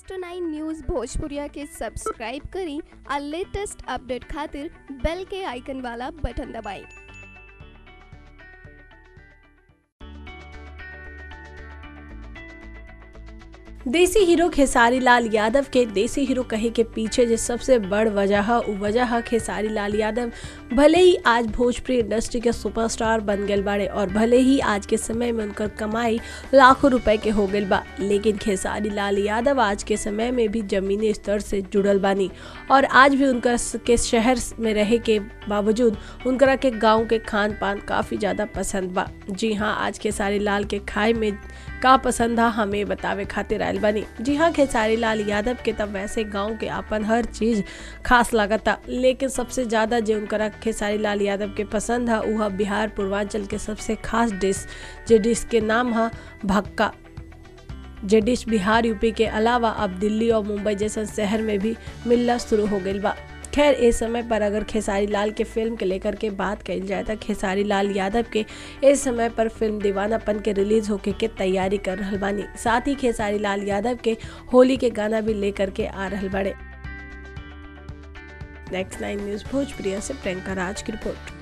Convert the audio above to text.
next nine news भोजपुरिया के subscribe करी और लेटेस्ट अपडेट खातिर बेल के आइकन वाला बटन दबाएं देसी हीरो खेसारी लाल यादव के देसी हीरो कहे के पीछे जो सबसे बड़ वजह है उ वजह है खेसारी लाल यादव भले ही आज भोजपुरी इंडस्ट्री के सुपरस्टार बन गए बाड़े और भले ही आज के समय में उनकर कमाई लाखों रुपए के हो गई बा लेकिन खेसारी लाल यादव आज के समय में भी जमीनी स्तर से जुड़ल बानी और आज भी उनका के शहर में रहे के बावजूद उनकरा के गांव के खान पान काफ़ी ज़्यादा पसंद बा जी हाँ आज खेसारी लाल के खाए में का पसंद है हमें बतावे खातिर आयल बनी जी हाँ खेसारी लाल यादव के तब वैसे गांव के अपन हर चीज खास लागता लेकिन सबसे ज़्यादा जो उनकरा खेसारी लाल यादव के पसंद है वह बिहार पूर्वांचल के सबसे खास डिश जे डिश के नाम है भक्का जे डिश बिहार यूपी के अलावा अब दिल्ली और मुंबई जैसे शहर में भी मिलना शुरू हो गई बा खैर इस समय पर अगर खेसारी लाल के फिल्म के लेकर के बात कही जाए तो खेसारी लाल यादव के इस समय पर फिल्म दीवानापन के रिलीज होके के तैयारी कर रहा बानी साथ ही खेसारी लाल यादव के होली के गाना भी लेकर के आ रहा बड़े नेक्स्ट नाइन न्यूज भोजप्रिया से प्रियंका राज की रिपोर्ट